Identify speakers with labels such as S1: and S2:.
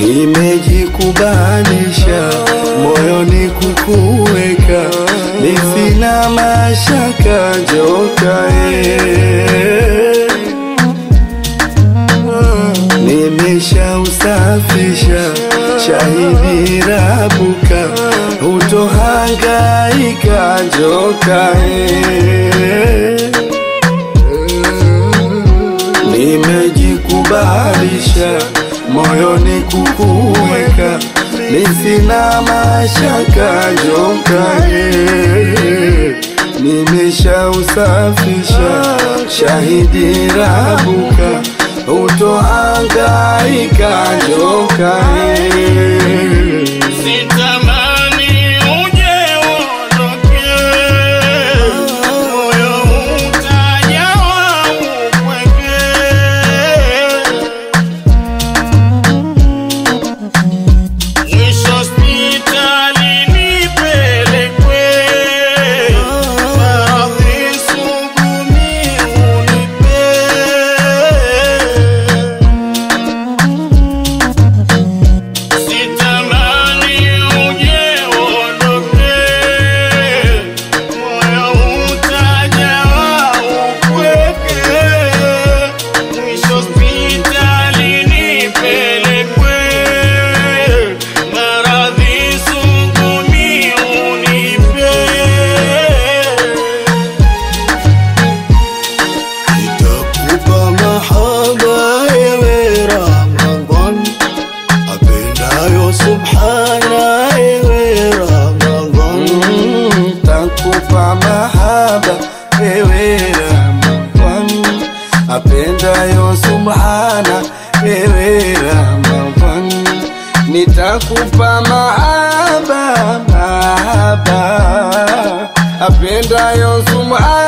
S1: nimejikubalisha moyoni kukuweka, nisina mashaka njokae nimeshausafisha shahidi rabuka, utohangaika njokae nimejikubalisha moyoni kukuweka, nisina mashaka njokae nimeshausafisha shahidi rabuka, utohangaika njokae
S2: Sitamani uje uondoke, moyo utajawa upweke. Mwisho hospitali nipelekwe, maradhi suguni unipe. Sitamani uje uondoke, moyo utajawa upweke. Mwisho hospitali nipelekwe, maradhi suguni unipe.
S1: Nitakupa mahaba ewe Ramadhan, apendayo subhana ewe Ramadhan. Nitakupa mahaba ewe Ramadhan, apendayo subhana ewe Ramadhan. Nitakupa mahaba mahaba apendayo subhana